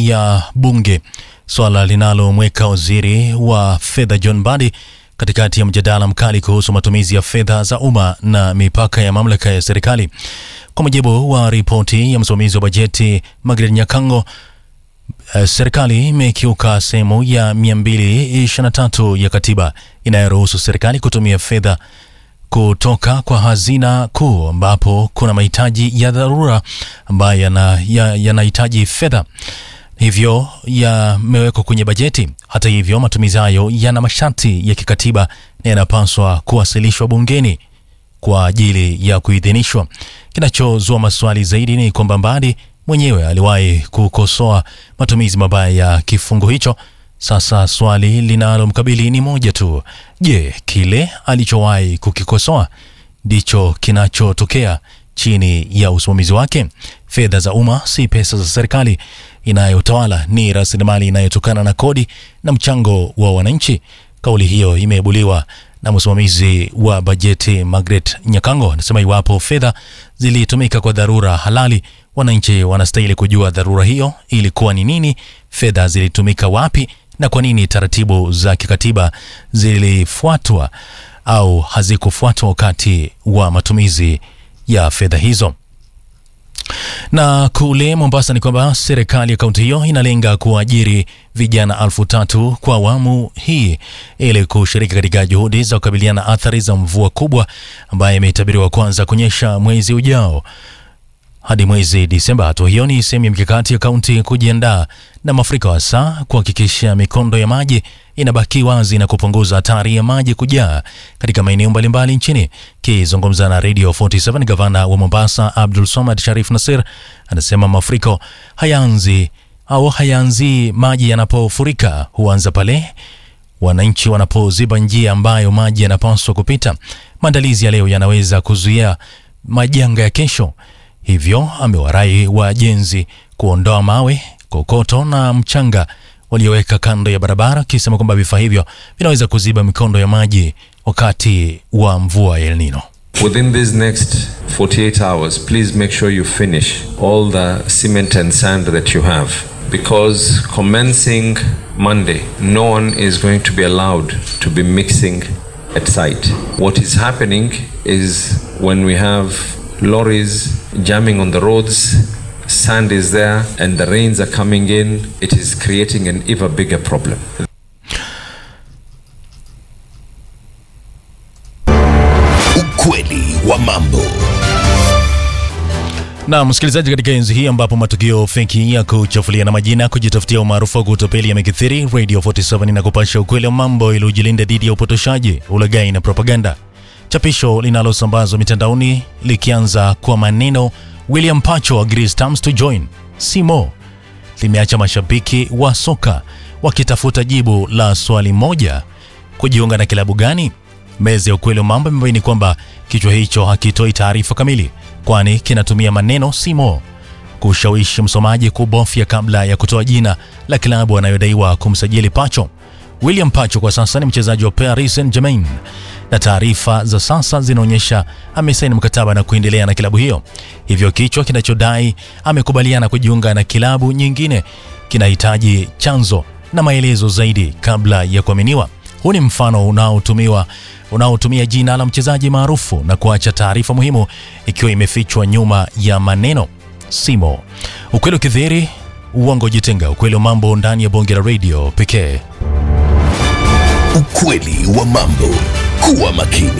ya bunge, swala linalomweka waziri wa fedha John Mbadi katikati ya mjadala mkali kuhusu matumizi ya fedha za umma na mipaka ya mamlaka ya serikali. Kwa mujibu wa ripoti ya msimamizi wa bajeti Margaret Nyakango, Uh, serikali imekiuka sehemu ya 223 ya katiba inayoruhusu serikali kutumia fedha kutoka kwa hazina kuu ambapo kuna mahitaji ya dharura ambayo yanahitaji ya, ya fedha hivyo yamewekwa kwenye bajeti. Hata hivyo, matumizi hayo yana masharti ya kikatiba na yanapaswa kuwasilishwa bungeni kwa ajili ya kuidhinishwa. Kinachozua maswali zaidi ni kwamba Mbadi mwenyewe aliwahi kukosoa matumizi mabaya ya kifungu hicho. Sasa swali linalomkabili ni moja tu: je, kile alichowahi kukikosoa ndicho kinachotokea chini ya usimamizi wake? Fedha za umma si pesa za serikali inayotawala, ni rasilimali inayotokana na kodi na mchango wa wananchi. Kauli hiyo imeibuliwa na msimamizi wa bajeti Margaret Nyakango. Anasema iwapo fedha zilitumika kwa dharura halali, wananchi wanastahili kujua dharura hiyo ilikuwa ni nini, fedha zilitumika wapi, na kwa nini taratibu za kikatiba zilifuatwa au hazikufuatwa wakati wa matumizi ya fedha hizo. Na kule Mombasa ni kwamba serikali ya kaunti hiyo inalenga kuajiri vijana elfu tatu kwa awamu hii ili kushiriki katika juhudi za kukabiliana na athari za mvua kubwa ambayo imetabiriwa kuanza kunyesha mwezi ujao hadi mwezi Disemba. Hatua hiyo ni sehemu ya mikakati ya kaunti kujiandaa na mafuriko, hasa kuhakikisha mikondo ya maji inabaki wazi na kupunguza hatari ya maji kujaa katika maeneo mbalimbali nchini. Kizungumza na Radio 47, gavana wa Mombasa Abdul Somad Sharif Nasir anasema mafuriko hayaanzi au hayaanzi maji yanapofurika, huanza pale wananchi wanapoziba njia ambayo maji yanapaswa kupita. Maandalizi ya leo yanaweza kuzuia majanga ya kesho. Hivyo amewarai wajenzi kuondoa mawe, kokoto na mchanga walioweka kando ya barabara, akisema kwamba vifaa hivyo vinaweza kuziba mikondo ya maji wakati wa mvua ya El Nino. Within these next 48 hours, please make sure you finish all the cement and sand that you have. Because commencing Monday, no one is going to be allowed to be mixing at site. What is happening is when we have lorries jamming on the roads, sand is there, and the rains are coming in, it is creating an even bigger problem. Ukweli wa mambo. Na msikilizaji, katika enzi hii ambapo matukio feki ya kuchafulia na majina kujitafutia umaarufu wa kutopeli yamekithiri, Radio 47 inakupasha ukweli wa mambo ili ujilinde dhidi ya upotoshaji, ulaghai na propaganda. Chapisho linalosambazwa mitandaoni likianza kwa maneno William Pacho agrees terms to join Simo limeacha mashabiki wa soka wakitafuta jibu la swali moja: kujiunga na kilabu gani? Meza ya ukweli wa mambo imebaini kwamba kichwa hicho hakitoi taarifa kamili, kwani kinatumia maneno Simo kushawishi msomaji kubofya kabla ya kutoa jina la kilabu anayodaiwa kumsajili Pacho. William Pacho kwa sasa ni mchezaji wa Paris Saint-Germain na taarifa za sasa zinaonyesha amesaini mkataba na kuendelea na kilabu hiyo. Hivyo kichwa kinachodai amekubaliana kujiunga na kilabu nyingine kinahitaji chanzo na maelezo zaidi kabla ya kuaminiwa. Huu ni mfano unaotumiwa unaotumia jina la mchezaji maarufu na kuacha taarifa muhimu ikiwa imefichwa nyuma ya maneno Simo. Ukweli ukidhihiri, uongo jitenga. Ukweli wa mambo ndani ya bonge la radio pekee. Ukweli wa mambo. Kuwa makini.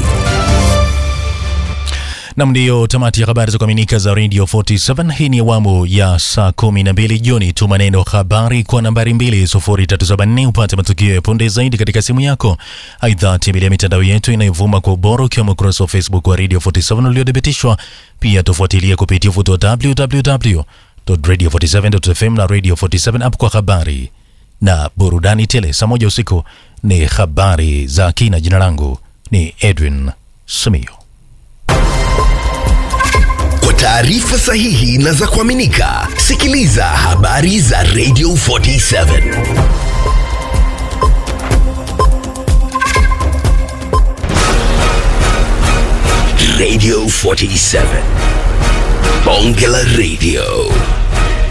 Nam, ndiyo tamati ya habari za kuaminika za Radio 47. Hii ni awamu ya saa 12 jioni. Tuma neno habari kwa nambari 20374 upate matukio ya punde zaidi katika simu yako. Aidha, tembelea mitandao yetu inayovuma kwa ubora ukiwemo ukurasa wa Facebook wa Radio 47 uliothibitishwa. Pia tufuatilie kupitia ufuto wa www.radio47.fm na Radio 47 app kwa habari na burudani tele. Saa moja usiku ni habari za kina. Jina langu ni Edwin Sumio. Kwa taarifa sahihi na za kuaminika, sikiliza habari za Radio 47. Radio 47. Bonge la Radio.